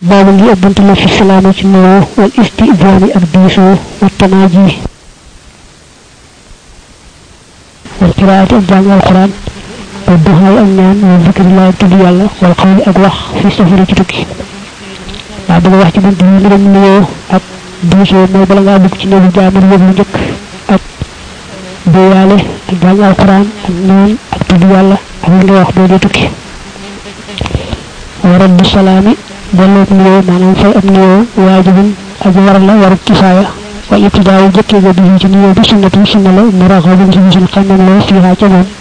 baabu ngi ab bunt la fi salaama ci nuyoo wal istijaani ak diisoo wa tanaaji wal qiraati ak jàng alquran wa duxaay ak ñaan wa zikrillahi ak tudd yàlla wal xawli ak wax fi safari ci tukki waa bëgg wax ci bunt yi mbiram nuyoo ak diisoo mooy bala ngaa dugg ci néegu jaamur yëg lu njëkk ak déeyaale ak jàng alquran ak ñaan ak tudd yàlla ak li nga wax boo dee tukki wa raddu salaami delloo nuyoo maanaam fay ab nuyoo waajibun aji war la warub kifaaya wa ibtidaawu jëkkee ga bi ci nuyoo bi sunnatu sunna la mu raxabun ci bisul xamam loo fiihaa ca moom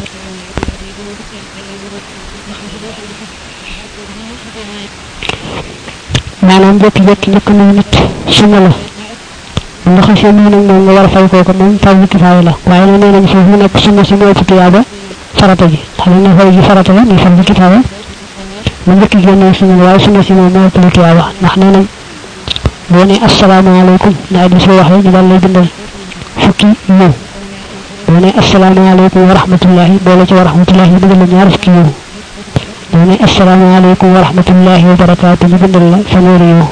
maanaam jékki-jékki njëkk nuyu nit sunna la bu nga xasee nuyu nag moom nga war a fay kooku moom fardu kifaaya la waaye nag nee nañ foofu mu nekk sunna si mooy tuyaaba farata ji xam ne fay ji farata la ni fardu kifaaya mu njëkk génne sunna la waaye sunna si moom moo ëpp tuyaaba ndax nee nañ boo ne asalaamaaleykum naa di soo waxee ñu daal lay bindal fukki ñëw boo ne asalaamaaleykum wa rahmatullahi boole ci wa rahmatullahi ñu bindal la ñaar fukki ñëw boo ne asalaamaaleykum wa rahmatullahi wa barakaatu ñu bindal la fanweeri ñëw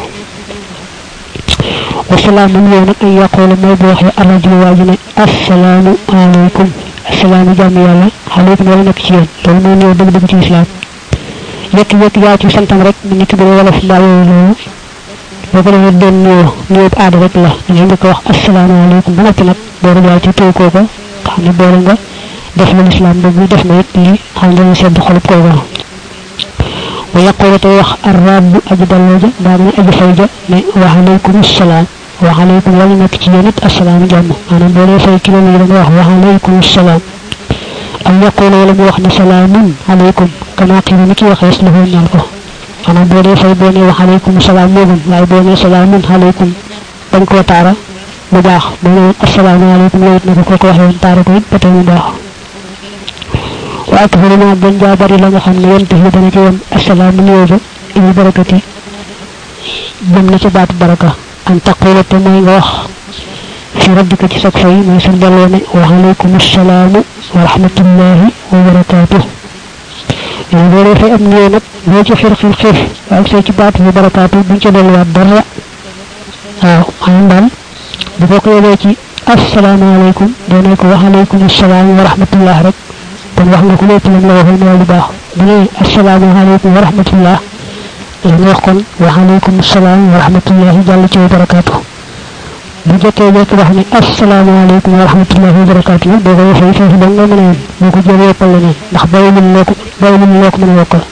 wasalaam man yow nag ay yaqoolu mooy bu waxee arrajulu waa ji ne asalaamu aleykum asalaamu jàmm yàlla aleykum wala nekk ci yéen loolu mooy néew dëgg-dëgg ci islam yekk-yekk yaa ci santam rek mu nekk bi wala fi mbaa yooyu loolu boo ko defee doon nuyoo nuyoo bu aada rek la da ngay njëkk wax asalaamaaleykum ba noppi nag booru daal ci tëw kooka xam ne boole nga def na lislaam bëgg def na it lii xam dana sedd xolub kooka wa yaqulu tey wax arrabu aji dalloo ja daa ne aji fay ja ne wa aleykum salaam wa aleykum wala nekk ci yéen it asalaam jàmm maanaam boo dee fay kilo yi da nga wax wa aleykum salaam aw yaqulu wala mu wax ne salaamun aleykum kama qiila ni ki waxees la foo ñal ko maanaam boo dee fay boo ne wax aleykum salaam moo gën waaye boo ne salaamun aleykum bañ koo taara mu baax boo ne asalaamu aleykum loolu it na ko kooku waxee woon taara ko it ba tey mu baax wa akbaru ma gën jaa bari la nga xam ne yéen tax dana ci woon asalaamu nuyoo ba ibi barakati jëm na ca baatu baraka an taqula te mooy nga wax fi rabbika ci sag fay mooy sa delloo ne wa aleykum asalaamu wa rahmatullahi wa barakaatuh yow boo dee fay am nuyoo nag boo ci xir xir xir waaye soo ci baatu bi barakaatu buñ ca delluwaat dara waaw maanaam daal bu ko ko yóbbee ci asalaamaaleykum doo ne ko wa aleykum asalaam wa rahmatullah rek kon wax nga ko lépp lam la waxoon mooy lu baax bu ne asalaamaaleykum wa rahmatullah la nga wax kon wa aleykum salaam wa rahmatullah jàll ci barakaatu bu jotee jekk wax ne asalaamaaleykum wa rahmatullahi wa barakaatu nag boo ko waxee foofu da nga mën a yem boo ko jëlee yokkal leneen ndax bàyyi lim loo ko bàyyi lim loo ko mën a yokkal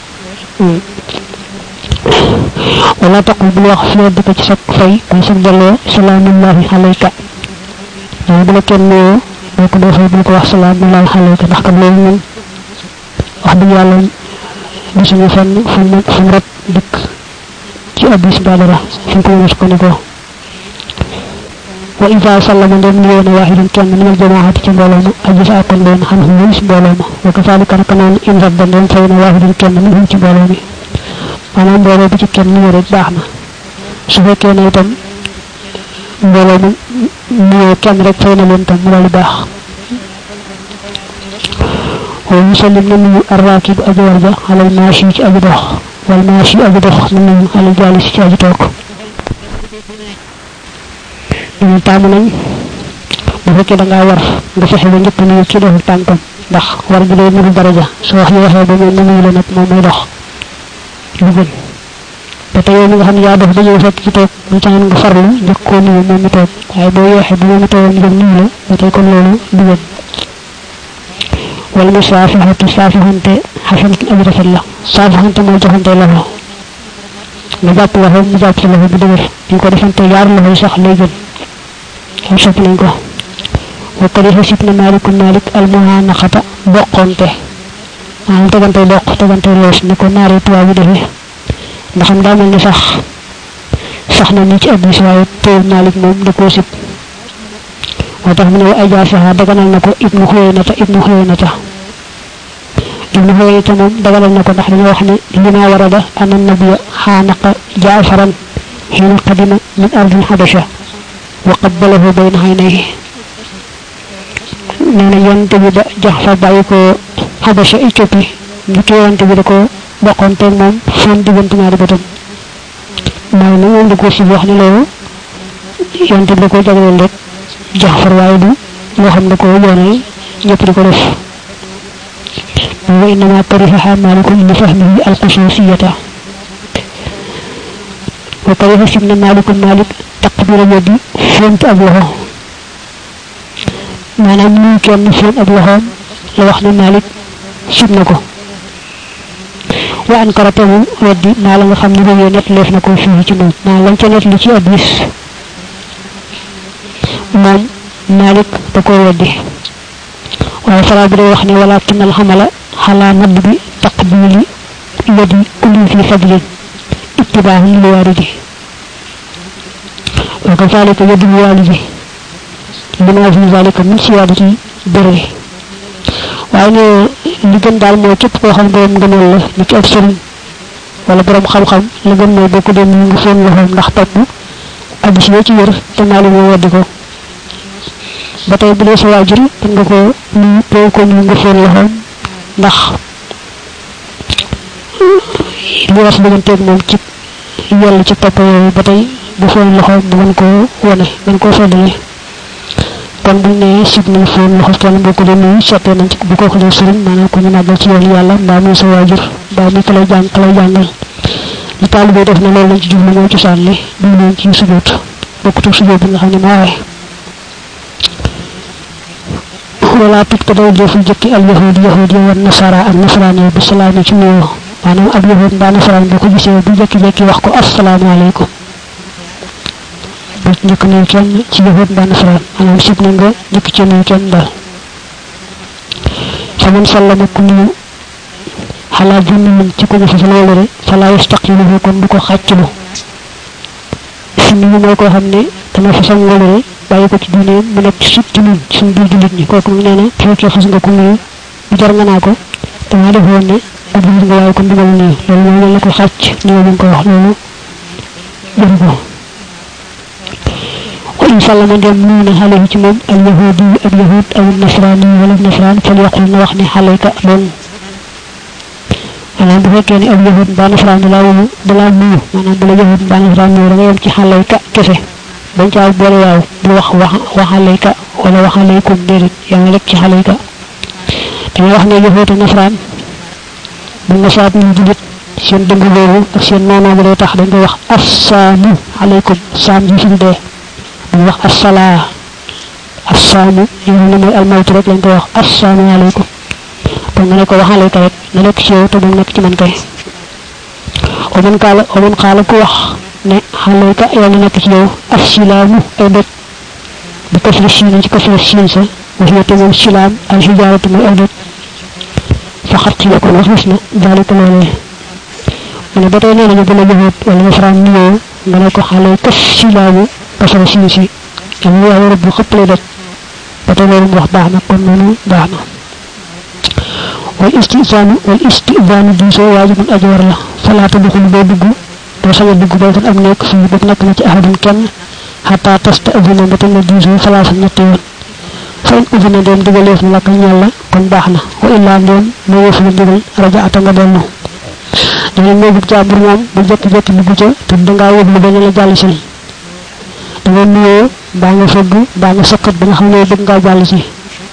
wala taqul bul wax fi dëkk ci sa fay muy sa delloo salaamullahi alayka waaye bu la kenn nuyoo boo ko defee bul ko wax salaamullahi alayka ndax kat loolu ñun wax dëgg yàlla gisuñu fenn fu mu fu mu rek dëkk ci addis mbaa dara fi ko mën a sukkandikoo wa ida sallama ndem nuyoo na waahidun kenn min al jamaati ci mbooloo ma aji sa akon doon xam xam si mbooloo ma wa kazalika naka noonu in radda ndem fay na waahidun kenn min ci mbooloo mi maanaam mbooloo bi ci kenn nuyoo rek baax na su fekkee ne itam mbooloo mi nuyoo kenn rek fay na leen tam mu daal di baax wa yusallim na nuyu arraakib aji war ja alal maashi ci aji dox wal maashi aji dox na nuyu alal jaalis ci aji toog ñu taamu nañ bu fekkee da ngaa war nga fexe ba njëkk nuyu ci doxul tànkam ndax war gi day nuru daraja su wax yi waxee ba moom mu nuyu la nag moom mooy dox lu gën te te yow mi nga xam ne yaa dox ba ñëw fekk ci toog mu taxoon nga farlu njëkk koo nuyu moom mi toog waaye boo yeexee ba moom mi toogoon njëkk nuyu la ba tey kon loolu du gën wala mu saafixatu saafixante xasanatun aji rafet la saafixante mooy joxante loxo nga jàpp loxo mu jàpp sa loxo bu dëgër ñu ko defante yaar loxo yi sax lay gën am sopp nañ ko wa kariha sib na maliku malik almuhanaqata boqonte maanaam tegante doq tegante loos ni ko naari tubaab yi defee ndax am daa mel ni sax sax na ni ci addis waaye teew malik moom da koo sib moo tax mu ne wa ajaasaha daganal na ko ibnu xuyeynata ibnu xuyeynata ibnu xuyeynata moom daganal na ko ndax dañoo wax ne lima warada ana nabiya xaanaqa jaafaran xiina qadima min ardil xabasha wa qabbalahu bayna aynayhi nee na yonte bi da jax fa bàyyi ko xabasha Éthiopie ñu ki yonte bi da ko boqonteeg moom foon diggante ñaari bëtam mooy na moom da ko si wax ne loolu yonte bi da ko jagleel rek jaxfar waaye du loo xam ne ko yoonal ñëpp di ko def wa innama karihaha malikun li fahmihi alxususiyata wa kariha sim na malikun malik taqbira yadi font ab loxo maanaam nuyu kenn font ab loxoom la wax ne malik sib na ko wa an karatahu weddi maa la nga xam ne bëggee net leef na ko fii ci moom maa lañ ca net li ci addis moom malik da koo weddi waaye faraa bi day wax ne walakin al xamala xalaa nadd bi taqbili yadi kulli fi fadlin ittibaahu lil waaridi wa kazalika yadu walidi lima fi zalika min siyaadati bëri waaye ne li gën daal mooy képp koo xam borom ngëneel la ni ci ab sëriñ wala borom xam-xam la gën mooy bokk dem ñu ngi foon loxoom ndax topp addis yoo ci wér te maali moo weddi ko ba tey bu dee sa waajur mën nga ko nuyu boo ko nuyu nga foon loxoom ndax li war sa digganteeg moom ci yell ci topp yooyu ba tey bu foon loxoom mu mën koo wane mën koo feddale kon buñ ne sib nañ foon loxo kenn boo ko dee nuyu seetee nañ ci bu ko xoolee sëriñ maanaam ko ñu màggal ci yoonu yàlla mbaa muy sa waajur mbaa muy ka lay jàng ka lay jàngal li taalibe def na loolu lañ ci jublu mooy cosaan li duñ leen ci sujjóot bokkut ak sujjóot bi nga xam ne moo waaye wala tut ko daw deful jëkki al yahud yahud yi wan nasara ak nasaraan yi bi salaami ci nuyoo maanaam ab yahud mbaa nasaraan boo ko gisee bu jëkki-jëkki wax ko asalaamaaleykum bu njëkk nuyu kenn ci yahud mbaa nasaraan maanaam sib na nga njëkk ci nuyu kenn daal fa man sallama ku nuyu xalaa junni min ci ko jëfe sa loolu rek fala yastaqiluhu kon du ko xàcclu si nuyu mooy koo xam ne dana fa sa ngóolu rek bàyyi ko ci diineem mu nekk ci ci ñun suñ biir jullit ñi kooku mu nee na fekkee xas nga ko nuyu bu jar nga naa ko damaa defoon ne ab jullit nga waaye kon dugal nuyu loolu mooy la ko xàcc nuyu bi nga ko wax loolu jëru ko wa in sallama ndem nuyu na xale ci moom al yahudi ab yahud aw nasrani wala nasran fal yaqul na wax ne xalayka doon maanaam bu fekkee ne ab yahud mbaa nasraan da laa wuyu da laa nuyu maanaam bu la yahud mbaa nasraan nuyu da nga yem ci xalayka kese bañ caa boole waaw bu wax wax waxalayka wala waxalaykum déedéet yaa ngi rek ci xalayka dangay wax ne yahud ak nasraan bu nga saat ñu julit seen dëng boobu ak seen noonoo bi day tax dañ koy wax assaamu alaykum saam ji fi dee dañ wax assalaa assaamu yi nga xam ne mooy almawtu rek lañ koy wax assaamu alaykum kon nga ne ko waxalayka rek na nekk ci yow te bu nekk ci man kay o man kaala o man xaala ku wax ne xalayka yàlla nekk ci yow af silaamu ay doj bu kasri siin ci kasri siin sa wax ya te moom silaam al xijaaratu mooy ay doj fa xat ci kon wax gis na daalika loolee mu ne ba tey nee nañu bu la joxoot wala nasaraan nuyoo nga ne ko xalayka silaamu kasri siin si am yaa rëbb xëppale doj ba tey loolu mu wax baax na kon noonu baax na wal istizaanu wal istizaanu diisoo waajibun ajoor la falaa tadxul boo dugg doo sañ a dugg baytan am nekk fii ba nekk na ci ahadun kenn xataa tasta azina ba la diisoo falaa sa ñetti yoon fa in uzina ndeem digaleef na la ka ñeel la kon baax na wa illaa ndeem moo yëf la ndigal raja ata nga dellu dana néegu jàmbur moom bu jekki-jekki dugg ca te dangaa yëg lu bañ la jàll si da nga nuyoo baa nga fëgg baa nga sëkkat ba nga xam ne bëgg ngaa jàll si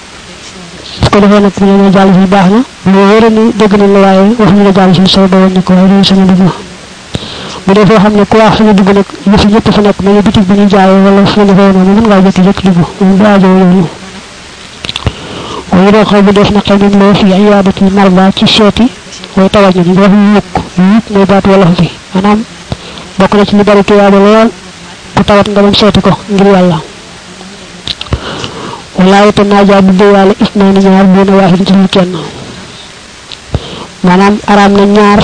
su ko defee nag bu ñu jàll si baax na bu wóore ni dégg nañ la waaye wax ñu la jàll si soo doon ne ko waaye loolu sama dugg bu dee foo xam ne ku wax fi nga dugg nag yëf ñëpp fa nekk mais bitig bi ñu jaayee wala fu nga defee noonu mën ngaa jékki-jékki dugg moom du aajo yoonu waaye doo xaw bu def na xëy nañ loo fi iyaadatul marda ci seeti way tawat ñi nga wax yukk yukk mooy baatu wala fi maanaam bokk na ci li bari tuyaaba lool ku tawat nga dem seeti ko ngir yàlla walaay te naajaa bu déewaale is naa ni ñaar bu na waaxit ci lu kenn maanaam araam na ñaar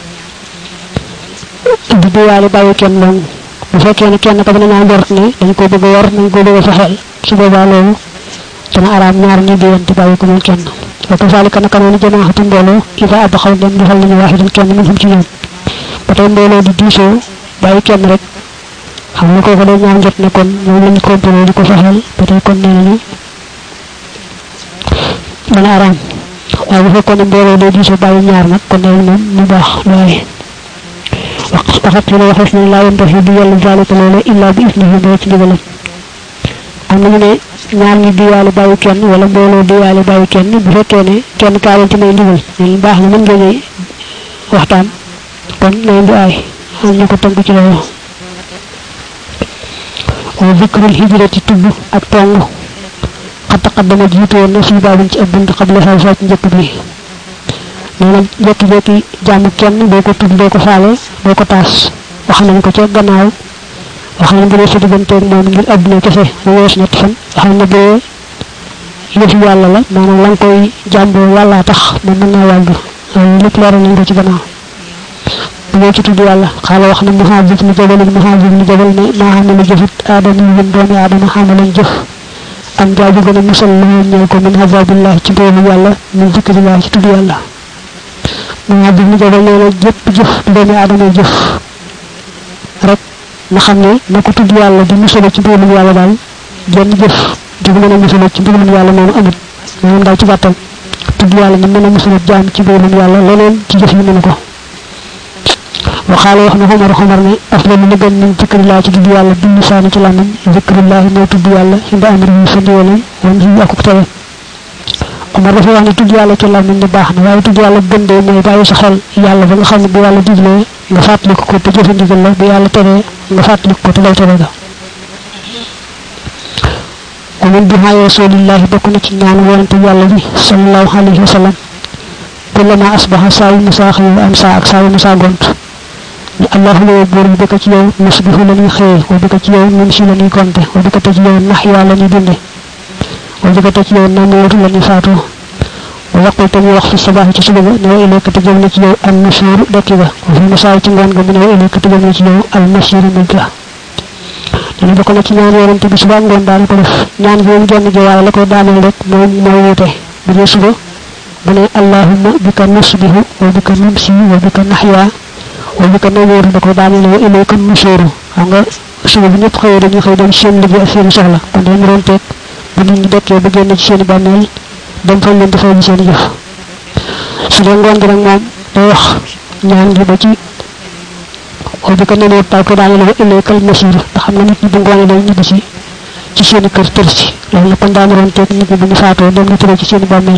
bu déewaale bàyyi kenn loolu bu fekkee ne kenn ka dana ñaa njort ne dañ ko bëgg a war dañ ko bëgg a fexeel su boobaa loolu dana araam ñaar ñu déyante bàyyi ko moom kenn wa kazalika naka noonu jamaaxatu mbooloo ida ab xaw dem defal nañu waaxidan kenn min xam ci ñoom ba tey mbooloo di diisoo bàyyi kenn rek xam nga kooku day ñaan jot ne kon moom lañu complot di ko fexeel ba tey kon nee nañu dana araam waaye bu fekkoon ne mbooloo day diisoo bàyyi ñaar nag kon nee moom mu baax waaye waxat yi la waxees ne laa yantaxi di yàlla zalika loole illa bi isnihi doo ci ndigalam am nañu ne ñaar ñi diyaale bàyyi kenn wala mbooloo diyaale bàyyi kenn bu fekkee ne kenn kaa leen ci may ndigal ñu baax na mën ngeen waxtaan kon na leen di aay am ñu ko tënk ci loolu wa zikrul hijrati tudd ak tong xat taqaddama jiitu woon na fii baabin ci ab bunt xable xaw saa ci njëkk bi nee na jekki-jekki jàmm kenn doo ko tudd doo ko faale doo ko taas wax nañ ko ca gannaaw wax nañ bu dee sa digganteeg moom ngir àdduna kese mu wees ñetti fan wax nañ ne bu dee yëfi yàlla la maanaam la nga koy jàmboo yàllaa tax moom mën naa wàllu loolu lépp leeral nañ ko ci gannaaw bu dee ci tudd yàlla xaala wax na muhaajib ni jabalin muhaajib ni jabal ne maa xam ne lu jëfit aadama yi doomi aadama xamalan jëf am jaabu gën a musal la ñeel ko min azabillah ci mbugalu yàlla min zikrillah ci tudd yàlla muhaajib ni jabal nee na jëpp jëf doomi aadama jëf rek na xam ne na ko tudd yàlla di musal ci mbugalu yàlla daal jenn jëf di ko mën a musal ci mbugalu yàlla noonu amut maanaam daal ci gàttal tudd yàlla ni mën a musal jaam ci mbugalu yàlla leneen ci jëf yi mënu ko waxaale wax na xomar xomar ne afdalu li gën min zikrillah ci tudd yàlla bi lisaani ci làmmiñ zikrillah mooy tudd yàlla inda amri yi sa ndigalam wan yi akuk tere Omar dafa wax ne tudd yàlla ci làmmiñ ne baax na waaye tudd yàlla gën de mooy bàyyi sa xel yàlla ba nga xam ne bu yàlla diglee nga fàttaliku ko te jëfe ndigal la bu yàlla teree nga fàttaliku ko te lay tere ga wa min duhaa rasulillahi bokk na ci ñaan wonante yàlla bi sallallahu alayhi wa sallam kullama asbaha saa yu musaa xëy wa am saa ak saa yu musaa gont ni allahu la buur bi bika ci yow nusbihu la ñuy xëye wa bika ci yow nun si la ñuy gonte wa bika te ci yow nax yaa la ñuy dunde wa bika te ci yow namuutu la ñuy faatoo wa yaqul te muy wax fi sabaax ci suba ga ne wa ilayka te jëm na ci yow al nusuur dekki ga wa fi masaa ci ngoon ga mu ne wa ilayka te jëm na ci yow al masiru mujj ga dana bokk na ci ñaan yorante bi suba ngoon daal ko def ñaan gi moom genn gi waaye la koy daaneel rek mooy mooy wuute bu dee suba bu ne allahumma bika nusbihu wa bika numsi wa bika naxyaa wa bika namuutu da koy daaneel wa ilayka nusuuru xam nga suba bi ñëpp xëyee dañuy xëy dem seen liggéey ak seen soxla kon dañu doon teeg bu nit ñi dekkee ba génn ci seen i bàmmeel dem fañ leen defal seen i jëf su dee ngoon gi nag moom day wax ñaan gi ba ci wa bika namuutu daal koy daaneel wa ilaykal masiir ndax xam nga nit ñi bu ngoonee day ñibbi si ci seen i kër tër si loolu la kon daanu doon teeg nit ñi bu ñu faatoo dem na tëree ci seen i bàmmeel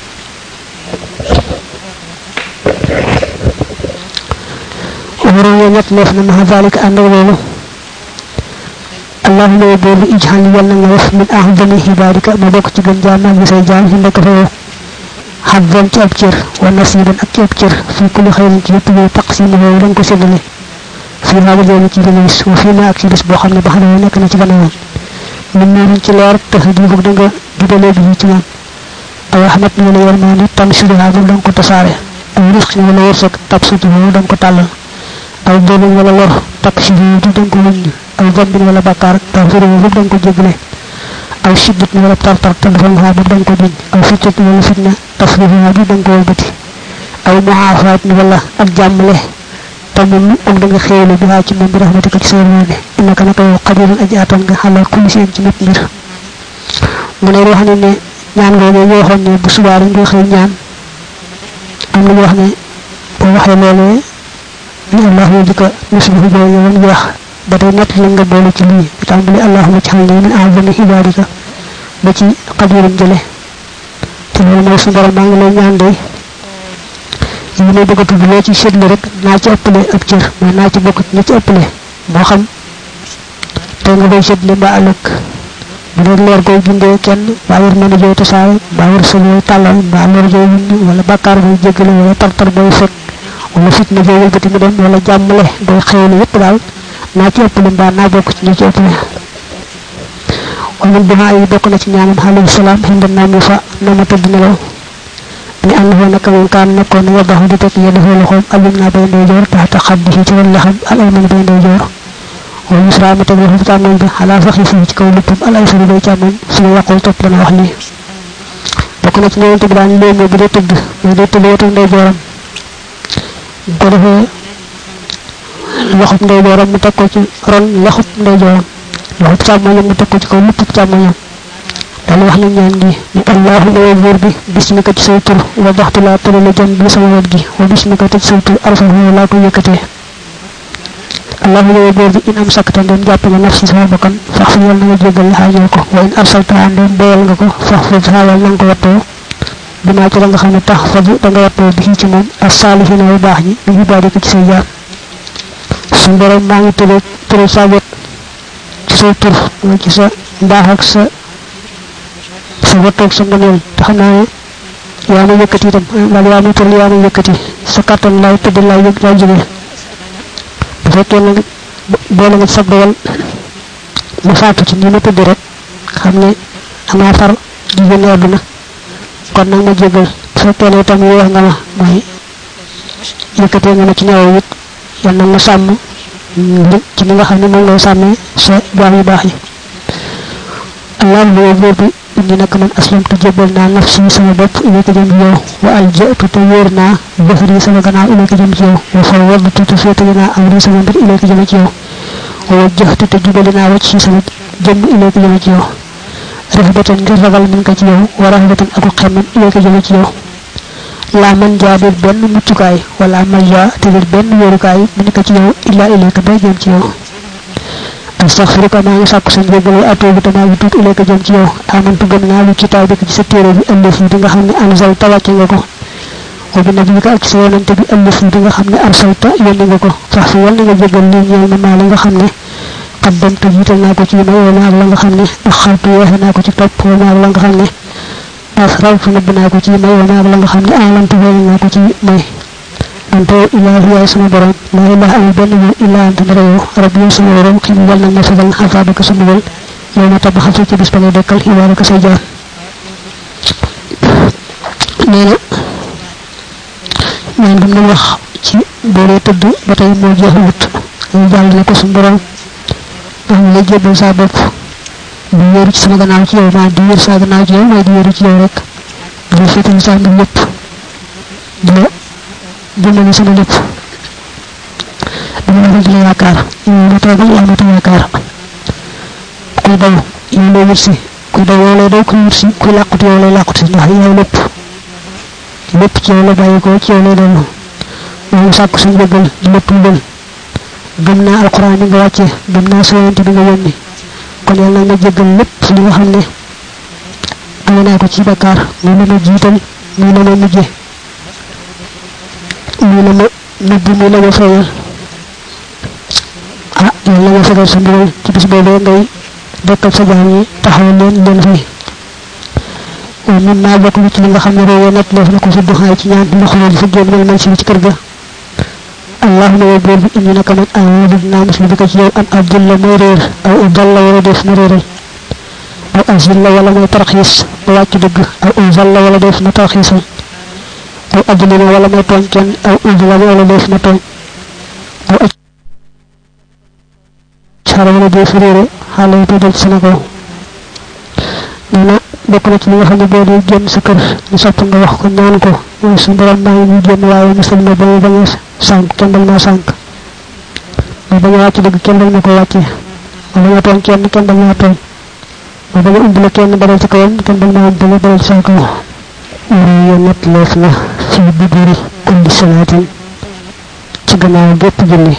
waroon yoo ñett leef na maxa zalika ànd ak loolu allahuma yow boobu ijxal yal na nga def min ahdami xibaadika ma bokk ci gën jaam ak say jaam yi nekk fa yow xabban ci ab cër wa nasiban ak ci ab cër fii kulli xayrin ci yëpp yow taqsimu yow da nga ko séddale fii maa jooju ci dana gis wa fii ma ak ci bis boo xam ne ba xam ne nekk na ci gannaawam min nuurin ci leer tax di ko da nga jubalee bi ci moom aw rahmat ni wala yermaani tam suduhaa moom da nga ko tasaare aw risq ni wala wërsëg tab sutu moom da nga ko tàllal aw jëlin wala lor takk si bi du da nga ko wëññ aw zambin wala bakkaar taw firi moom da nga ko jégle aw siddit ni wala tartar te dafa nga boobu da nga ko jiñ aw fittat ni wala fitna tafriha bi da nga ko wëlbati aw muhaafaat ni wala ak jàmmale tamul ak da nga xéewale bi ci moom bi rahmatika ci sa yërmande innaka naka yow xadirun aji atan nga xalal kulli seen ci mépp mbir mu ne wax ne ne ñaan googu ñu waxoon ne bu subaa dañ koy xëy ñaan am na ñu wax ne boo waxee loolee ni allahuma bika nusbihu jooju woon ñu wax ba tey nett la nga boole ci lii bi tàmbali allahuma ci xal ne min a'zami ibadika ba ci xadirun jële te loolu mooy su borom maa ngi lay ñaan day yi may bëgg a tudd loo ci seetlu rek naa ci ëppale ab cër mooy naa ci bokk ñi ci ëppale moo xam te nga koy seetlu mbaa ëllëg bu dee leer koy bindee kenn mbaa wër mën a jooy tasaare mbaa wër sa jooy tàllal mbaa lor jooy wind wala bàkkaar booy jéggale wala tartar booy fekk wala fitna jooy wëlbati mu dem wala jàmmale booy xewlu yépp daal naa ci ëppale mbaa naa bokk ci ñi ci ëppale wala dumaa yi bokk na ci ñaanam alayhi salaam xinda naa mu fa na ma tëdd nelaw ni annahu naka moom kaan nekkoon na yadaxu di teg yadahu loxoom alim naa bay ndeyjoor taxta xaddihi ci wàllu xam al ayman bay ndeyjoor wa yusra ma teg loxo càmmoñ bi xalaa sax yi fii ci kaw luppam al aysari bay càmmoñ su ma yàqul topp dana wax lii bokk na ci ñëwante bi daan léegi bu dee tëdd mooy day tëdd wetu ndeyjooram bu ko defee loxub ndeyjooram mu teg ko ci ron loxub ndeyjooram loxub càmmoñam mu teg ko ci kaw luppub càmmoñam daal wax na ñaan gi ni allahuma yow buur bi bismika ci say tur wa baxtu laa tërale jëm bi sama wet gi wa bismika te ci say tur arfa laa ko yëkkatee allahu yow góor bi in am sakta ndem jàpp nga nafsi sama bakkan fax fi yal na nga jéggal xaajoo ko wa in arsaltaha ndem boyal nga ko fax fi xaawal na nga ko wattoo bimaa ci la nga xam ne tax faju da nga wattoo bi ci moom as saalihina bu baax ñi bi ibaadi ko ci say jaam suñ borom maa ngi tëlee tëral sa wet ci say tur mooy ci sa mbaax ak sa sa wattoog sa ngëneel te xam naa ne yaa ma yëkkati itam wala yaa ma tëral yaa ma yëkkati sa kàttan laay tëdd laay yëg laay jógee bu fekkee nag boole nga sab dogal ma faatu ci ni ma tëdd rek xam ne damaa far di génn àdduna kon nag ma jégal bu fekkee ne itam yéex nga ma mooy yëkkatee nga ma ci ñaaw it yal na ma sàmm ci li nga xam ne moom lay sàmmee sa jaam yu baax yi allah bu góor bi indi nag man aslamtu jébbal naa nafsi sama bopp ilayka jëm ci yow wa aljatu te wóor naa bëxri sama gannaaw ilayka jëm ci yow wa fawwadtu te féetali naa amri sama mbir ilayka jëm ci yow wa wajjahtu te jubali naa wacc ci sama jëmm ilayka jëm ci yow rahbatan ngir ragal min ko ci yow wa rahbatan aku xemmem ilayka jëm ci yow laa man jaa dir benn muccukaay wala man jaa te dir benn wóorukaay min ko ci yow illa ilayka ba jëm ci yow astaghfiruka maa ngi sàkku sa njéggal wa atuubu te maa ngi tuub ilayka jëm ci yow amantu gëm naa bi kitaab bi ci sa téere bi ëllëf yi di nga xam ne anzal ta wàcce nga ko wa bi nabiyika ak sa yonante bi ëllëf yi di nga xam ne arsalta yónni nga ko fax fi yal na nga jégal lii ñeel ma maa la nga xam ne qaddamtu jiital naa ko ci may wa maa la nga xam ne axartu yeexe naa ko ci topp wa maa la nga xam ne asrartu nëbb naa ko ci may wa maa la nga xam ne alantu feeñ naa ko ci may ante ilaahi yaay sama borom laa ilaha amul benn moom illaa anta dara yow rabbi yow sama borom xim yal na ma fegal xafaabaka sa mbugal yow ma tabaxal fi ci bis ba ngay dekkal xibaaraka say jaam nee na ñaan dum doon wax ci booree tëdd ba tey moo jeexalut ñu jàll ne ko suñu borom ndax ñu lay jébbal saa bopp di wéeru ci sama gannaaw ci yow maa di wéeru saa gannaaw ci yow mooy di wéeru ci yow rek di féetal saa mbir yëpp di la dimbali sama lépp dama la di la yaakaar yow la toogal yaa ma yaakaar kuy daw yow lay wut si kuy daw yow lay daw kuy wut si kuy làqut yow lay làqut ndax yow lépp lépp ci yow la bàyyi ko ci yow lay dellu maa ngi sàkku sa njëggal di la tuubal gëm naa alquran bi nga wàcce gëm naa sa yonent bi nga yónni kon yàlla na ma jéggal lépp li nga xam ne ame naa ko ci bakkaar muy la ma jiital muy la ma mujje muy la ma nëbb muy la ma feeñal ah yàlla na ma fegal sa mbugal ci bis boobee ngay dekkal sa jaam yi taxawal leen leen fay waaw min maa bokk ci li nga xam ne réew nett def na ko fi duxaay ci ñaan ndox loolu fa génn mel man si ci kër ga allahuma yow buur bi indi naka man awudu dinaa musli bi ko ci yow an abdulla mooy réer aw udalla wala def na réeral aw azilla wala mooy tarxiis ba wàcc dëgg aw uzalla wala def na tarxiisal aw adlina wala mooy tooñ kenn aw udlam wala def na tooñ aw aj xara wala def réere xaala yi dal ci sama kaw nee na bokk na ci li nga xam ne boo dee génn sa kër ñu sopp nga wax ko ñaan ko mooy suñu borom maa ngi ñuy génn waaye musal ma ba mu bañ a sànq kenn dal maa sànq ma bañ a wàcc dëgg kenn dal ma ko wàccee ma bañ a tooñ kenn kenn dal maa tooñ ma bañ a umbale kenn badal ci kawam kenn dal maa umbale badal ci sama kaw yo net leef na fi biduri kulli salaatin ci gannaaw gépp julli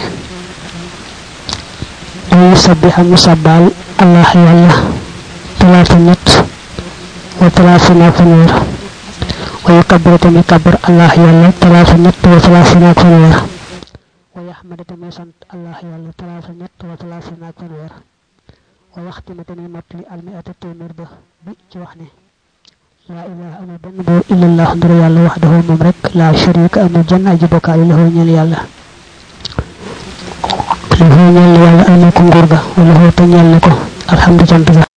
ay sabbiha musabbal allah yàlla talaata ñett wa talaafina fanweer wa yukabbira tamit kabbar allah yàlla talaata ñett wa talaafina fanweer wa yaxmada tamit sant allah yàlla talaata ñett wa talaafina fanweer wa yaxtima tamit mottali almiata téeméer ba bi ci wax ne laa ilaha amul benn buur illallah nduru yàlla waxdahu moom rek laa sharika amul jenn aji bokkaale lahu ñeel yàlla lahu ñeel na yàlla amul ko nguur ga wala hu te ñeel na ko alhamdu cant ga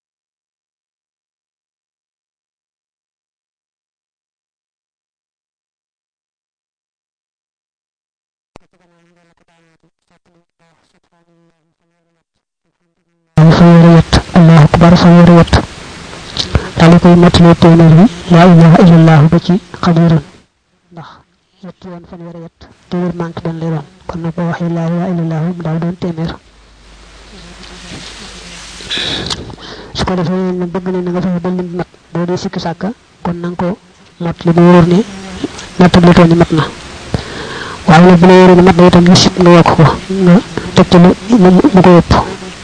fanweeri wet allahu akbar fanweeri wet daal di koy mottalee téeméer bi laa ilaha illallah ba ci xadirun ndax yetti yoon fanweeri wet téeméer manque benn lay doon kon nag boo waxee laa ilaha illallah mu daal doon téeméer su ko defee ne bëgg nañ na nga fexe ba lim mat boo dee sikki sàkka kon na nga ko mottali bu wóor ne nattable too ni mat na waaye nag bu la wóoree ne mat na itam li sib nga yokk ko nga teg ci lu lu ko yëpp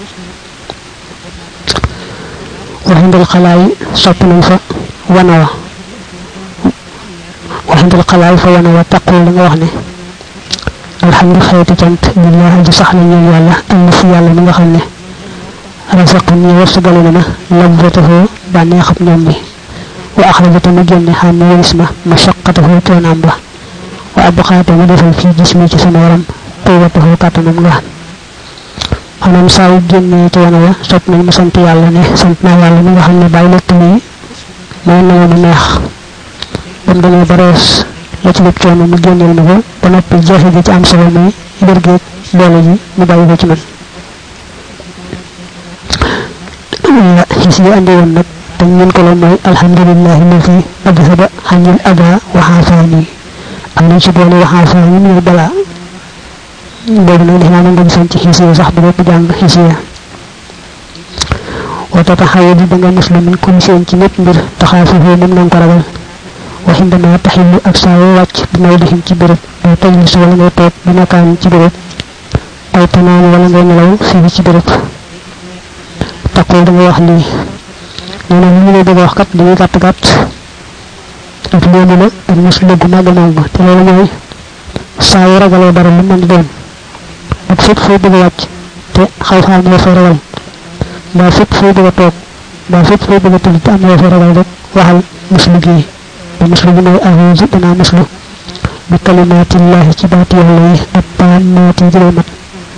waxindal xalaay sopp nañ fa wana wa waxindal xalaay fa wana wa taqul la nga wax ne alhamdu xeeti cant lillah aji sax la ñeel yàlla am fi yàlla mi nga xam ne rasaqan ñi warsugale na ma lazzatahu bànneexab ñoom bi wa axrajata mu génne xam ne wëris ma mashaqatahu coonaam ba wa abqaata mu defal fii gis mi ci sama yaram quwwatahu kàttanam nga maanaam saa yu génnee ci wana wa sopp nañ mu sant yàlla ne sant naa yàlla mi nga xam ne bàyyi lekk lii mooy na mu neex ba mu demee ba rees la ci lépp coono mu génneel ma ko ba noppi jeexe gi ci am solo muy wér géeg doole ji mu bàyyi ko ci man xis yi andi woon nag te ñun ko loon mooy alhamdulillahi lazi adhaba xanil ada wa xaafaani am nañ ci boole wa xaafaani muy balaa boobu nag defe naa mën nga gisoon ci xis yi sax bu lépp jàng xis yi wa tataxawa di da nga muslu min kulli seen ci lépp mbir taxaafuhu moom na nga ko ragal waxindama taxillu ak saa yoo wàcc bi may dixin ci béréb ay tajlis wala ngay toog bi makaan ci béréb ay tanaan wala ngay nelaw fii ci béréb taqul da nga wax lii nee na ñu lay bëgg a wax kat dañuy gàtt gàtt ak léegi la ak mos lëggu màgg màgg te loolu mooy saa yu ragalee dara lu mën di doon ak fépp foo bëgg a wàcc te xaw fa am yoo fay ragal mbaa fépp foo bëgg a toog mbaa fépp foo bëgg a tëdd te am yoo fay ragal rek waxal muslu gii ba muslu bi mooy ahuusu danaa muslu bi kalimaatillahi ci baati yàlla yi ak taammaati jëlee mat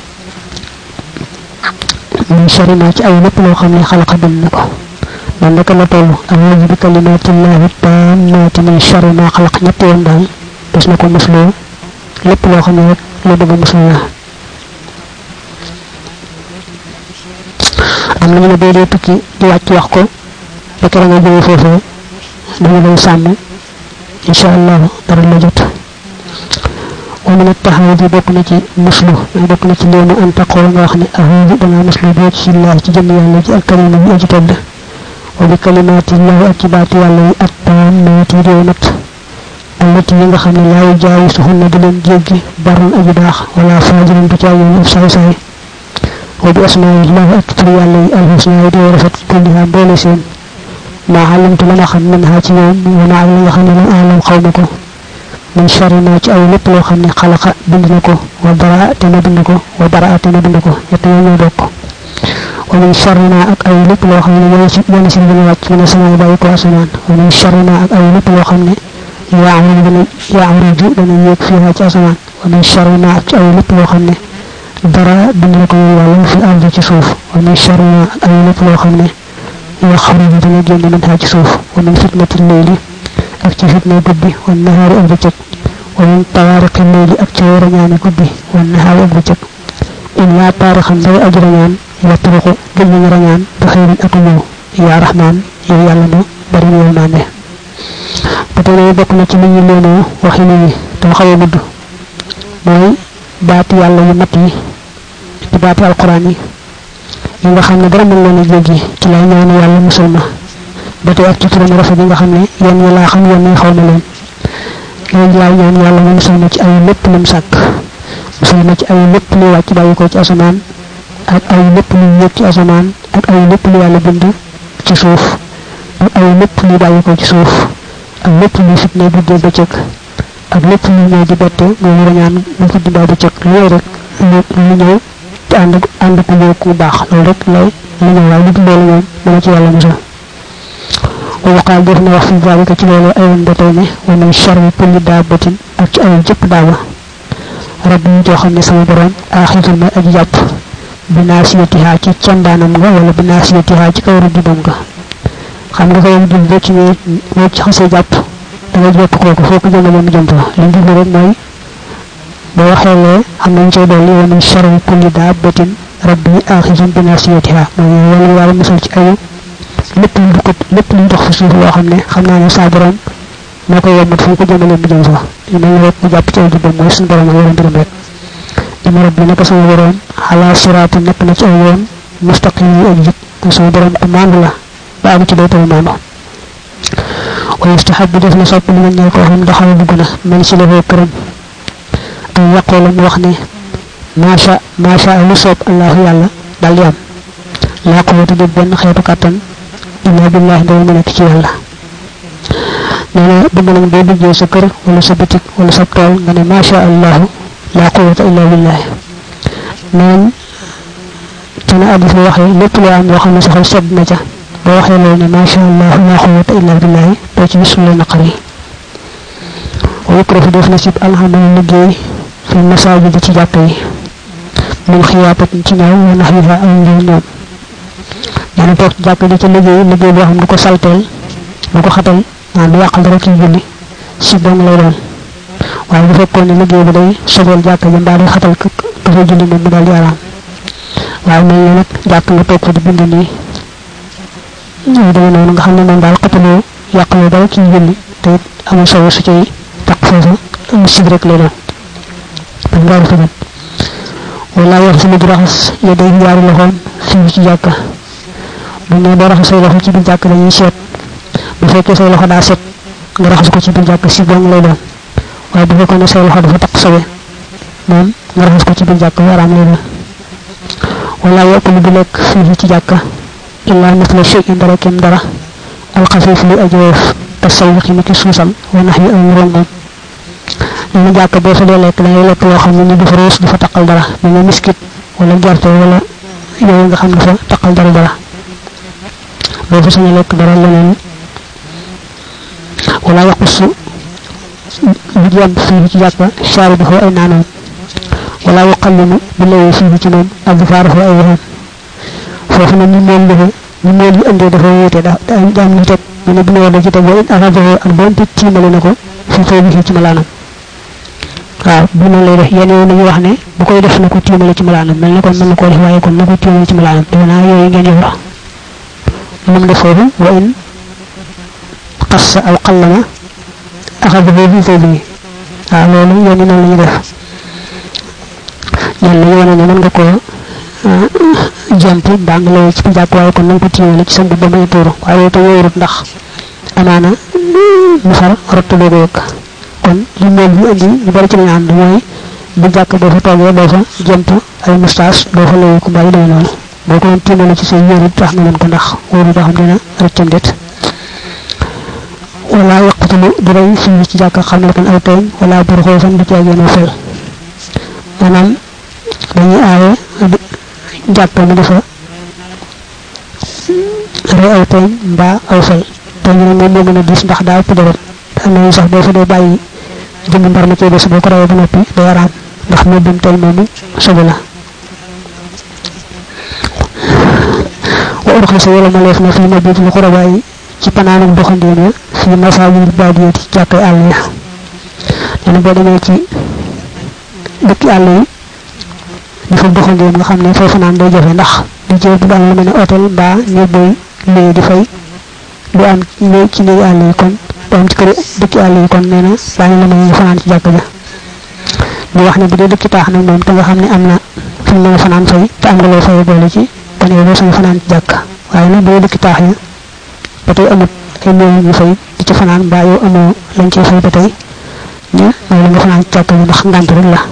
min sharri ma ci ay lépp loo xam ne xalaqa bind na ko man naka la toll ahuusu bi kalimaatillahi taammaati min sharri ma xalaq ñetti yoon daal des na ko muslu lépp loo xam ne rek la bëgg muslu la am na ñu ne boo dee tukki di wàcc wax ko ba kera nga jógee foofee dañu lay sàmm insha allah dara la jot wa min at-tahawudi bokk na ci muslu bokk na ci léemu an taqoo nga wax ne ahudu danga muslu boo ci allah ci jëmm yàlla ji ak kalima bi aji tedd wa bi kalimaati llahi ak ci baati yàlla yi ak taammaati réew mat allati yi nga xam ne laa yujaawisuhunna di leen jéggi barun aji baax wala faajirin du caa yoon saay saay wa bi asmaa'illahi ak tur yàlla yi alxusna yi di rafet kulliha boole seen maa alimtu la ma xam min ha ci ñoom wa maa la nga xam ne la alam xaw ma ko min sharri ma ci ay lépp loo xam ne xalaqa bind na ko wa baraa te na bind ko wa baraa te na bind ko ñett yooyu ñoo bokk wa min sharri ma ak ay lépp loo xam ne yéen si yéen si dina wàcc min sama bàyyi ko asamaan wa min sharri ma ak ay lépp loo xam ne yaamuru dana yaamuru dana yéeg fii ci asamaan wa min sharri ma ak ci ay lépp loo xam ne dara bind na ko yow yàlla fi ardi ci suuf wa min sharri ma ak ay lépp loo xam ne yaxruju dana génn min ha ci suuf wa min fitnati leyli ak ci fitna guddi wa nahaari ak bëccëg wa min tawaariqi leyli ak ci rañaani guddi wa nahaari ak bëccëg illaa taarixan day aji rañaan yatruqu gëj nañu rañaan ba xëyrin ak ñëw yaa rahmaan yow yàlla mu bari yërmande ba tey loolu bokk na ci li ñu leenoo waxi nit ñi te xaw a gudd mooy baati yàlla yu mat yi di baati alquran yi yi nga xam ne dara mën leen a jéggi ci lay ñaan yàlla musul ma ba tey ak ci turam rafet yi nga xam ne yenn yi laa xam yenn yi xaw na leen loolu laay ñaan yàlla mu musul ma ci ay lépp lim sàkk musul ma ci ay lépp lu wàcc bàyyi ko ci asamaan ak ay lépp lu yëg ci asamaan ak ay lépp lu yàlla bind ci suuf ak ay lépp lu bàyyi ko ci suuf ak lépp lu fitne guddee bëccëg ak lépp lu ñëw di bette nga war a ñaan mu guddi mbaa bëccëg loolu rek lu ñëw te ànd ànd ku ñëw ku baax loolu rek lay lu ñëw waaye lu dul loolu moom dana ci yàlla musal wa waqaal def na wax fi zalika ci loolu ay woon ba tey ne wa min sharri kulli daabatin ak ci ay jëpp daaba rab yi joo xam ne sama borom aaxitul may aji jàpp bi naasiyatihaa ci candaanam nga wala bi naasiyatihaa ci kaw rëddibam nga xam nga koy dul boo ci ñëwee boo ci xasee jàpp da ngay jàpp kooku foo ko jëmale mu jëm fa li ñu jublu rek mooy boo waxee lee xam nañ cay dolli wa min sharri kulli daabatin rabbi aaxizun bi naasiyatihaa mooy wala yàlla musal ci ayu lépp lu du ko lépp lu dox fi suuf loo xam ne xam naa ne saa borom moo koy yombat fu ko jëmale mu jëm fa li mel ni rek mu jàpp ci ay jubbam mooy suñu borom ak yorom mbiram rek dina rabbi naka sama borom ala siraati nekk na ci ay yoon mustaqim yi ak jub sama borom ku maandu la ba am ci day taw maandu wa yustahabu def na sopp li nga ñeel koo xam daxaw dugg na man si la foo këram ay yaqoo la mu wax ne macha macha lu soob allahu yàlla dal di am laa quwwata di benn xeetu kàttan illa billahi ndawal mu nekk ci yàlla nee na bëgg nañ boo duggee sa kër wala sa bitik wala sa tool nga ne macha allahu laa quwwata illa billahi neen ci na addis ba waxee lépp loo am loo xam ne sa xol sedd na ca boo waxee loolu ne macha allahu laa quwwata illa billahi doo ci gis lu naqar yi wa yukrahu def na sib alxamal liggéey fi masaajid ci jàkk yi min xiyaapatin ci ñaaw wa naxwiha aw njëw ñoom nee na toog ci jàkk di ca liggéey liggéey boo xam du ko salteel du ko xatal maanaam du yàqal dara kii julli si dong lay doon waaye bu fekkoon ne liggéey bi day sobeel jàkk ji mbaa day xatal ka ka fay julli moom mu daal di araam waaye mel ni nag jàkk nga toog fa di bind nii ñu demee noonu nga xam ne moom daal xataloo yàqaloo dara kii julli te it amul solo su cay taq foofu am sib rek lay doon dañ ngaa rafetal wala wax sama di raxas ya day ñaari loxoom fii ci jàkka bu ne boo raxas say loxo ci biir jàkk dañuy seet bu fekkee say loxo daa set nga raxas ko ci biir jàkk si dong lay doon waaye bu fekkoon ne say loxo dafa taq sobe moom nga raxas ko ci biir jàkk waraam lay doon wala yokk du lekk fii ci jàkka illa misla shay'in dara kem dara alxafiif lu ajowof te sayxi ni ki suusal wa nax yi aw rongoom nee na jàkk boo fa dee lekk da ngay lekk loo xam ne ni dafa ruus dafa taqal dara mel ne miskit wala gerte wala yooyu nga xam dafa taqal dara dara doo fa sañ a lekk dara leneen wala yaqusu bu jàmb fii ci jàkka saari bi ay naanoom wala yuqallimu bi lawee fii ci moom adfaaru ay waxam foofu nag ñu moom dafa ñu moom yi andee dafa wóote da daam ñu teg ñu ne bu ne da ci teg wa arafahu ak doonte tiimale na ko fi xëy bi fii ci malaanam waaw bu noonu lay def yenn yooyu nañu wax ne bu koy def na ko tiimale ci malaanam mel na kon mën na koo def waaye kon na ko tiimale ci malaanam defe naa yooyu ngeen yor moom def foofu wa in qassa aw qallama axadahu fi thawbihi waaw loolu yenn noonu la ñu def ñen lañu wane ne mën nga koo jàmp mbaa nga lay ci jàpp waaye kon nañ ko tiimale ci sa mbubb ba may tuuru waaye te wóorut ndax amaana mu far rott doo ko yëg kon li moom ñu indi ñu bari ci lañu ànd mooy bu jàkk boo fa toogee doo fa jëmp ay moustache doo fa layu ko bàyyi demee noonu boo ko doon tiimale ci say yére tax nga mën ko ndax wóoru doo xam dina rëccam det wala yaqtulu du rey fii ci jàkk xam ne kon ay tooñ wala bur xoofan du caageen fel maanaam dañuy aaye jàkk mu dafa rey ay tooñ mbaa aw fel tooñ nag moom moo gën a diis ndax daa ëpp deret am na sax boo fa dee bàyyi jënd mbar ma cee des boo ko rawee ba noppi day araam ndax mobbum tey moomu sobe la wa urxisa wala ma leef na fii mabitul xurabaa yi ci panaanum doxandéem ya fii masaajid baadiyati jàkkay àll ya nee na boo demee ci dëkki àll yi di fa doxandéem nga xam ne foofu naan day jafe ndax di jël du am lu mel ne hôtel mbaa néeg booy léegi di fay du am néeg ci néegi àll yi kon du am ci kër dëkki àll yi kon nee na daañu la may nga fanaan ci jàkk ja ñu wax ne bu dee dëkki taax nag moom te nga xam ne am na fi mu mën a fanaan fay te am nga loo fay boole ci kon yow doo sañ fanaan ci jàkk waaye nag bu dee dëkki taax ya ba tey amut ay néew ñu fay di ci fanaan mbaa yow amoo lañ ciy fay ba tey ñu may la nga fanaan ci jàkk ji ndax ngànt rek la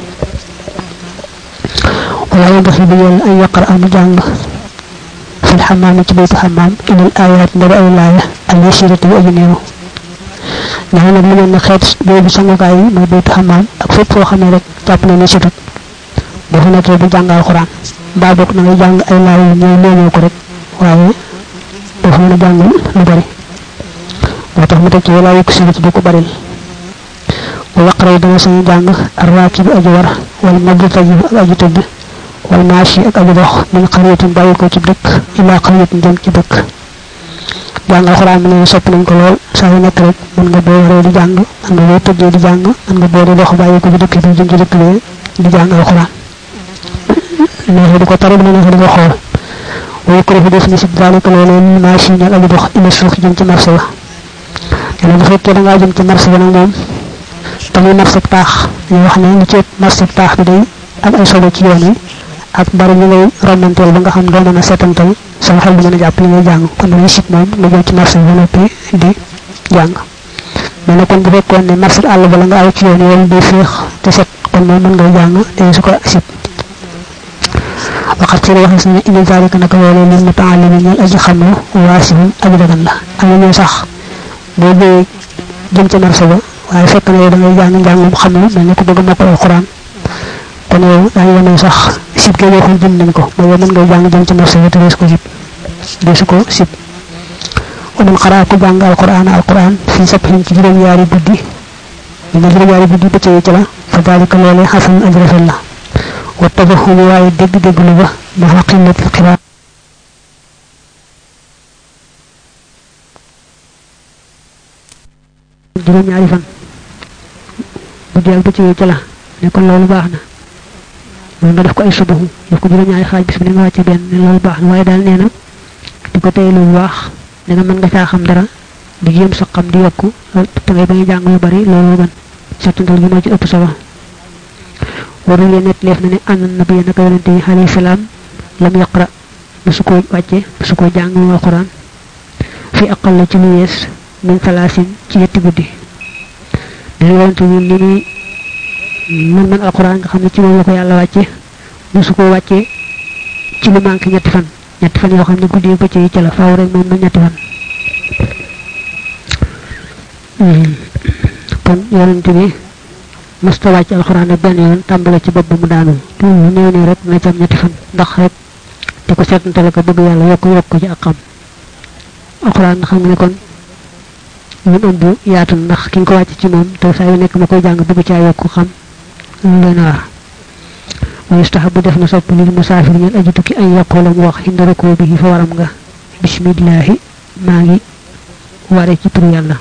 wala yow ndax yi bu yàlla ay yaqar amu jàng fil xamaam ci baytu xamaam inal ayaat ndara ay laaya al yasirati yu aju néew nee nag lu mel ne xeet boobu sangukaay yi mooy baytu xamaam ak fépp foo xam ne rek jàpp na ne situt boo fa nekkee bu jàng alxuraan mbaa bokk na ngay jàng ay laaya yu ñëw néew ko rek waaye doo fa mën a jàng lu bari moo tax mu teg ci wala yokk si ci du ko baril wa yaqra dana sañu jàng arraaki bi aji war wala mabtaji ak aji tëdd wal maashi ak aji dox min xariyatin bàyyi ko ci dëkk ilaa xariyatin jëm ci dëkk jàng alxuraan bi ne sopp nañ ko lool saa yu nekk rek mën nga boo waree di jàng mën nga boo tëddee di jàng mën nga boo di dox bàyyi ko ci dëkk bi jëm ci dëkk bi di jàng alxuraan neexee di ko tari dina neexee di ko xool waaye ko defi def ni si daalika loolee ni maashi ak aji dox ila suux jëm ci marché ba yàlla bu fekkee da ngaa jëm ci marché ba nag moom te muy marché taax ñu wax ne lu ci marché taax bi day am ay solo ci yoon wi ak bari ñu ngay romanteel ba nga xam doo mën a seetantal sama xel du mën a jàpp li ngay jàng kon dañuy sit moom nga jëm ci marché bi ba noppi di jàng mais nag kon bu fekkoon ne marché àll ba la nga aw ci yoon yi wala day féex te set kon moom mën ngay jàng te su ko sit waxat ci waxis ne ina zalika naka loolu lil mutaalimi ñal aji xam lu waasihun aji dagan la am na sax boo ñëwee jëm ca marché ba waaye fekk na yow da ngay jàng njàngum xam lu mel ni ku bëgg mokkal alquran kon yow daañu wane sax sib ge waxul jëm nañ ko ba yow mën ngay jàng jëm ca marché ba te dees ko sib deesu ko sib ومن قرأ كبان القرآن القرآن في سبح جرم ياري بدي من جرم ياري بدي بتي جلا فذلك لولي حسن أجر في الله والتفهم واي دق دق لغة مع قلة القراءة juróom ñaari fan bu jël ba ci ca la ne kon loolu baax na loolu nga def ko ay subahu def ko juróom ñaari xaaj bis bi ne nga wàcce benn ne loolu baax na waaye daal nee na di ko tey lu baax da nga mën nga caa xam dara di jéem sa xam di yokku te ngay bañ a jàng lu bari loolu gën settantal gi moo ci ëpp solo waru leen net leef na ne ànd na bi naka yonente yi alayhi salaam lam yaqra musu ko wàcce musu ko jàng mu alquran fi aqal la ci lu yees min salaasin ci yetti guddi dina yonente yi ni muy man man alquran nga xam ne ci moom la ko yàlla wàcce musu ko wàcce ci lu manqué ñetti fan ñetti fan yoo xam ne guddi bëccëg yi ci la faaw rek moom na ñetti fan kon yonente bi mësta wàcc alxuraan ak benn yoon tàmbale ci bopp ba mu daanu lu néew néew rek na ci am ñetti fan ndax rek di ko seetantale ko bëgg yàlla yokk yokk ci ak xam alxuraan nga xam ne kon ñu ëmb yaatu ndax ki nga ko wàcc ci moom te saa yu nekk ma koy jàng bëgg caa yokk xam lu leen war wa yustahabu def na sopp lil musaafir ñen aji tukki ay yaqula mu wax hinda rako bi fa waram nga bismillahi maa ngi ware ci turu yàlla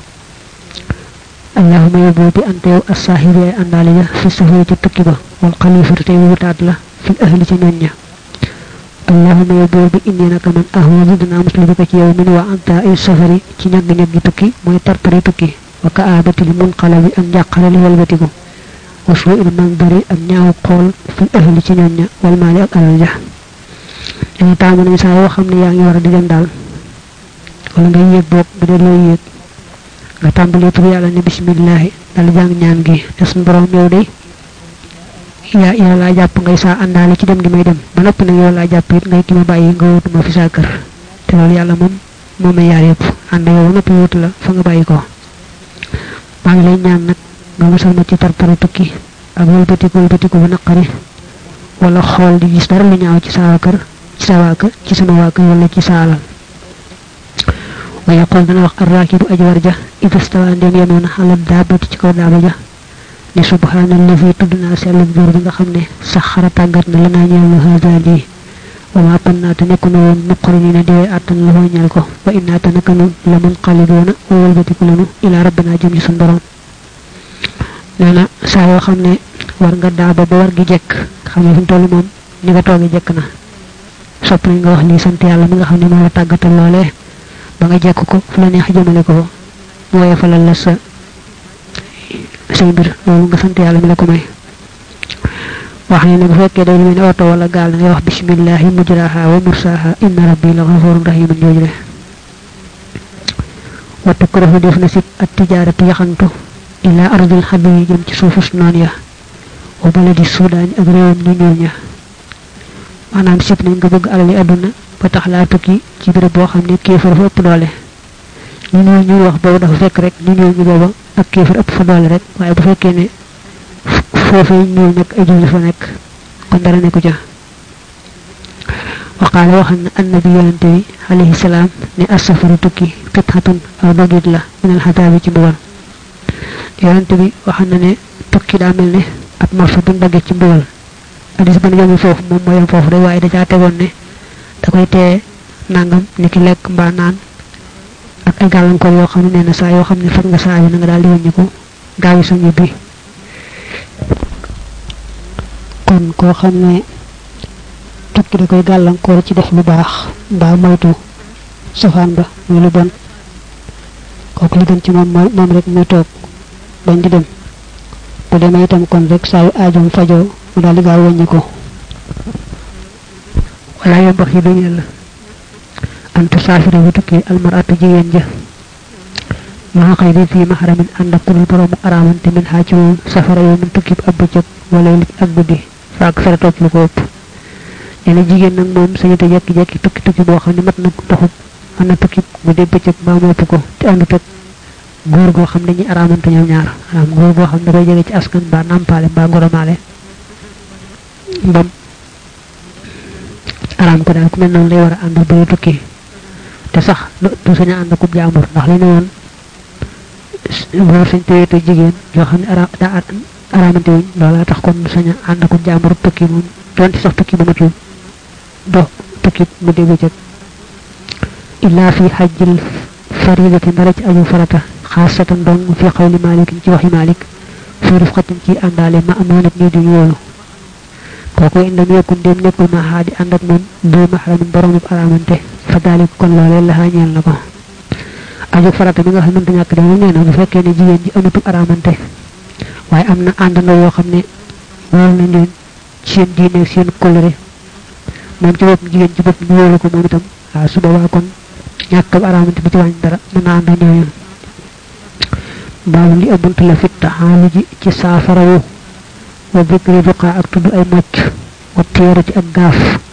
allahuma yóbboo bi ante yow assaahiru ay àndaale ja fi safari ca tukki ba wal xalifatu tey wutaat la fil ahli ca ñoñ ña allahuma yóbboo bi indi naka man ahwadu dinaa muslu bi ko ci yow min wa anta ay safari ci ñagg-ñagg gi tukki mooy tartari tukki wa ka aabatil munqalabi ak njàqale li walbatiku wasu il mandari ak ñaaw xool fil ahli ci ñoñ ña wal maali ak alal ja dañu taamu nañ saa yoo xam ne yaa ngi war a di dem daal wala ngay yéeg boog bu dee looy yéeg nga tàmbalee tur yàlla ne bismillahi dal jàng ñaan gi te suñu borom yow de yaa yow laa jàpp ngay saa àndaale ci dem gi may dem ba noppi nag yow laa jàpp it ngay ki ma bàyyi nga wutu ma fi saa kër te loolu yàlla moom moo may yaar yëpp ànd yow noppi wutu la fa nga bàyyi ko maa ngi lay ñaan nag nga musal ma ci tartara tukki ak wëlbatiku wëlbatiku bu naqari wala xool di gis dara lu ñaaw ci saa kër ci sa waa kër ci sama waa kër wala ci sa alal wa yaqul dana wax arrakibu aji warja ida stawa ndem yemoon ala daabati ci kaw daaba ja ne subhanallazi tudd naa sell buur bi nga xam ne saxara tàggat na la naa ñeel lu haada lii wa ma kunna te nekku na woon nuqari ni ne dee àttan la foo ñeel ko wa inna te naka nun la mun xalidoona wa walbatiku lanu ila rabbana jëm ci sun borom nee na saa yoo xam ne war nga daaba ba war gi jekk xam ne fi mu toll moom ni nga toogi jekk na sopp nañ nga wax lii sant yàlla mi nga xam ne moo la tàggatal loolee ba nga jekk ko fu la neex jëmale ko mu woye falal la sa say mbir loolu nga sant yàlla mi la ko may wax ne ne bu fekkee day lu mel ne oto wala gaal ngay wax bismillahi mujraha wa mursaha inna rabbi la ghafurun rahimun jooju de wa tukrahu def na sit at tijaaratu yaxantu ila ardil xabi yi jëm ci suufus noon ya wa baladi suudaan ak réewam ñu ñuul ña maanaam sib nañ nga bëgg alali àdduna ba tax laa tukki ci béréb boo xam ne kéefar fa ëpp doole ñu ñuul ñu wax boobu dafa fekk rek ñu ñuul ñu booba ak kéefar ëpp fa doole rek waaye bu fekkee ne foofee ñuul nag ay julli fa nekk kon dara nekku ca waqaale waxal na annabi yonante bi alayhi salaam ne asafaru tukki qithatun aw dogit la minal xataabi ci mbugal yonante bi waxal na ne tukki daa mel ne ab marfa bu dagge ci mbugal hadis ban yomul foofu moom moo yom foofu rek waaye da caa tegoon ne da koy tee nangam ni ki lekk mbaa naan ak ay gàllankoor yoo xam ne nee na saa yoo xam ne fat nga saa bi na nga daal di wàññiku gaawi sa ñibbi kon koo xam ne tukki da koy gàllankoor ci def lu baax mbaa moytu safaan ba muy lu bon kooku li gën ci moom mooy moom rek muy toog bañ di dem bu demee itam kon rek saa yu aajoom fajoo mu daal di gaaw wàññi ko wala yombax yi dañu la antu saafira bu tukki almaratu jigéen ja maa xëy di fii maxaramin ànd ak kurul boroomu araamante min xaa ci moom safara yow min tukki ab bëccëg wala lit ak guddi faak fere toog lu ko ëpp ene jigéen nag moom sañu te jekki-jekki tukki tukki boo xam ne mat na doxub mën na tukki mu dee bëccëg mbaa mu ëpp ko te àndut ak góor goo xam ne ñi araamante ñoom ñaar am góor goo xam ne koy jege ci askan mbaa nampaale mbaa ngoromaale mbam araam ko daal ku mel noonu lay war a ànd bëri tukki te sax du sañ a ànd akub jaambur ndax li ne woon góor sañ tewee te jigéen yoo xam ne ara daa araamante wuñ loola tax kon du sañ a ànd akub jaambur tukki moom donte sax tukki bu matul do tukki mu dee bëccëg illaa fi xajjil faridati ndara ci aju farata xaasatan dong fi xawli malik ci waxi malik fi rufqatin ci àndaale ma amoonat nii duñu wóolu kooku indam yekkun dem nekkul ma xaadi ànd ak moom bu maxramin boromub aramante fa daalik kon loolee la ñeel na ko aju farata bi nga xam mënta ñàkk de moom nee na bu fekkee ne jigéen ji amatul aramante waaye am na àndandoo yoo xam ne wóolu nañ leen seen diine seen kolore moom ci bopp jigéen ci bopp ñu wóolu ko moom itam waaw su boobaa kon ñàkkab aramante bi ci wàññi dara mën naa ànd ak ñooñu baabu li abunt la fit taxaalu ji ci saafarawu wa bikri ruqa ak tudd ay mocc wa teerati ak gaaf